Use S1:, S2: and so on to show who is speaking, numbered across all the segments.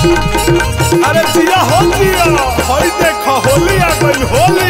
S1: अरे जिया हो जिया हई देख होली आ गइल होली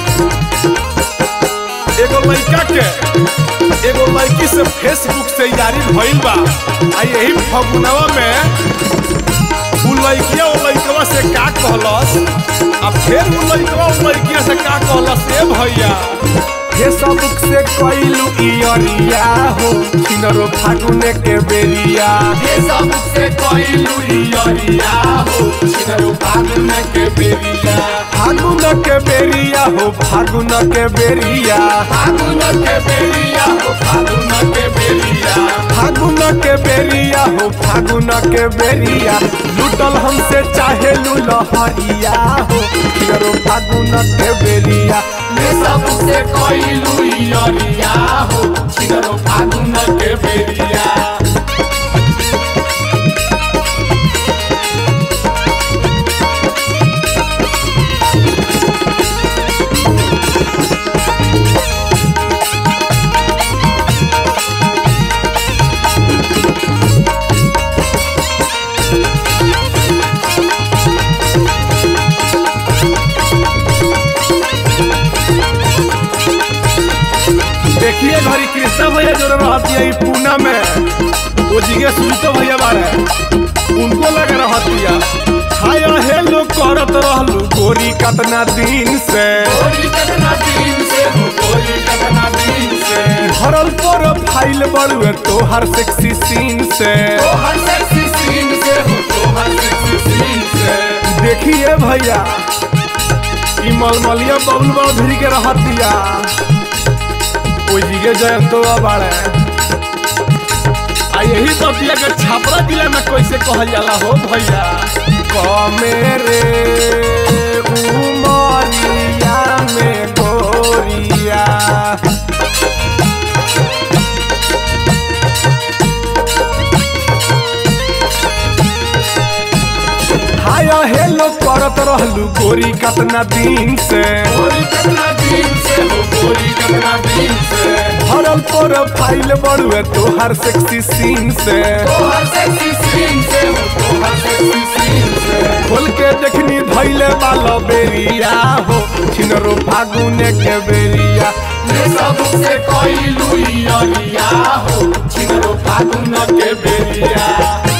S1: एगो लड़का के एगो लड़की से फेसबुक से यारी भइल बा आ यही फगुनवा में उ लड़किया उ लड़कवा से का कहलस आ फिर उ लड़कवा उ लड़किया से का कहलस ए भैया
S2: फेसबुक से कइलू इयरिया हो छिनरो फागुने के बेरिया
S3: फेसबुक से कइलू इयरिया हो छिनरो फागुन के बेरिया
S2: फागुन के बेरिया हो फागुन के बेरिया
S3: फागुन के बेरिया हो फागुन के बेरिया
S2: फागुन के बेरिया हो फागुन के बेरिया लूटल हमसे चाहे लहरिया हो छिनरो फागुन के बेरिया
S3: फेसबुक से कइलू इयरिया हो छिनरो फागुन के बेरिया
S1: देखिए घरी कृष्णा भैया जो रहती है पूना में वो जिगे सुनतो भैया बारे उनको लग रहती है हाय हेलो करत रहलू गोरी कतना दिन से
S3: गोरी कतना दिन से हो गोरी कतना दिन से
S2: भरल पर फाइल बड़ुए तोहर सेक्सी सीन से
S3: तो हर सेक्सी सीन से हो तो हर सेक्सी सीन से
S2: देखिए भैया
S1: ई मलमलिया बबलू बड़ भिरी के रहतिया ओ जिगे जयंतो बारे आ यही बतिया के छापरा जिला में कैसे कहल जाला हो भैया
S2: कमेरे उमरिया में गोरिया हाय हेलो करत रहलू गोरी कतना दिन से
S3: गोरी कतना दिन से हो गोरी कतना दिन से
S2: भरल पर फाइल बड़ुए तोहर सेक्सी सीन से
S3: तो हर सेक्सी सीन से हो तो हर सेक्सी सीन से
S2: खोल के देखनी धैले वाला बेरिया हो छिनरो फागुने के बेरिया
S3: ये सब से कइलू इयरिया हो छिनरो फागुन के बेरिया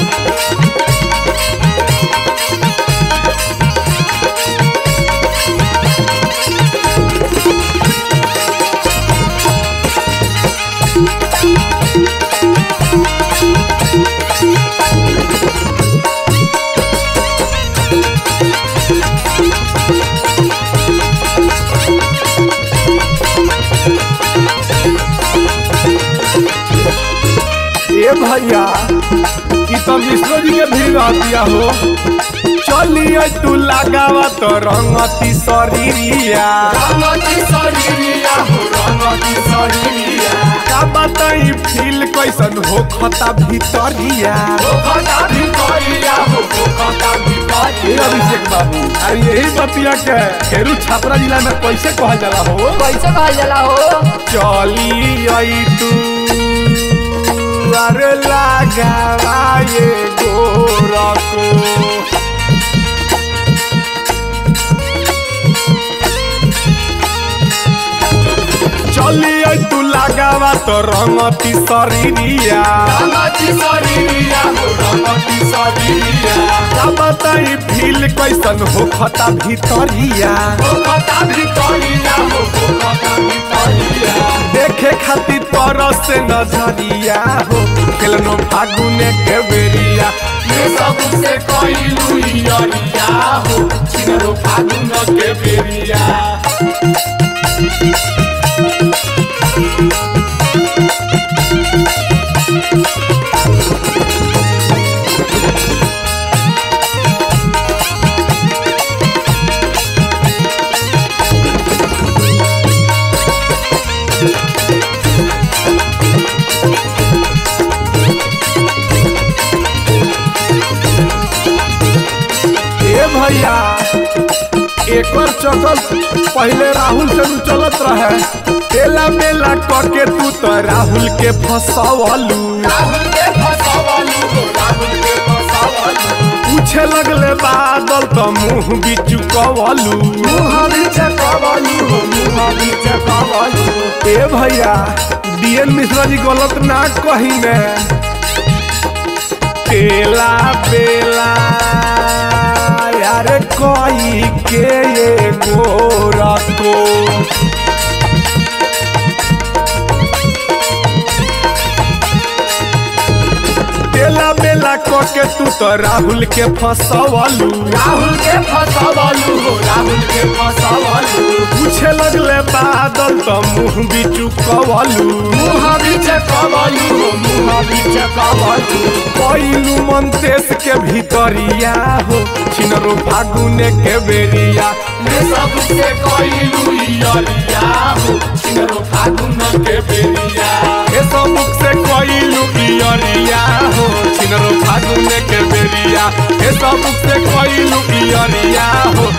S2: ए भैया
S1: ई तो मिश्रो जी के भीड़ रहतिया हो
S2: चलिए तू लगावा तो रंगती शरीरिया
S3: रंगती शरीरिया हो रंगती शरीरिया
S2: का बताई फील कैसन हो खता भीतरिया
S3: हो खता भितरिया हो हो खता
S1: ए
S3: भितरिया
S1: अभिषेक बाबू अरे यही बतिया के खेरू छापरा जिला में कैसे कहल जाला हो
S4: कैसे कहल जाला हो
S2: चली आई तू अरे लगावा ये गोरको चली आई तू लगावा तो रंगती शरीरिया
S3: रंगती शरीरिया हो रंगती शरीरिया
S2: का बताई फील कैसन हो खता भीतरिया
S3: हो खता भितरिया हो हो खता भितरिया
S2: देखे खातिर तरस से नजरिया हो खेलनो फागुने के बेरिया
S3: ये सब से कइलू इयरिया हो छिनरो फागुन के बेरिया
S2: ए भैया एकर चक्कर पहले राहुल से नु चलत रहे तेला मेला करके तू तो राहुल के फसवलू
S3: राहुल के फसवलू हो राहुल के फसवलू
S2: पूछे पूछे लगले बादल तो मुंह बिचु कवलू ए भैया डीएन मिश्रा जी गलत ना कहिने केला बेला यार कोई के ये गोरा को केला बेला क के तू तो राहुल के फसवलू
S3: राहुल के फसवलू हो राहुल के फसवलू
S2: पूछे लगले बादल तो मुंह बिचु कवलू
S3: मुँह बीच कवलू हो मुँह बीच कवलू
S2: कोइलू मंतेश के भीतरिया हो छिनरो फागुने के बेरिया
S3: ये सबसे कोइलू इयरिया हो छिनरो फागुन के बेरिया
S2: ए सबुक से कोइलू इयरिया हो छिनरो फागुने के बेरिया ए सबुक से कोइलू इयरिया हो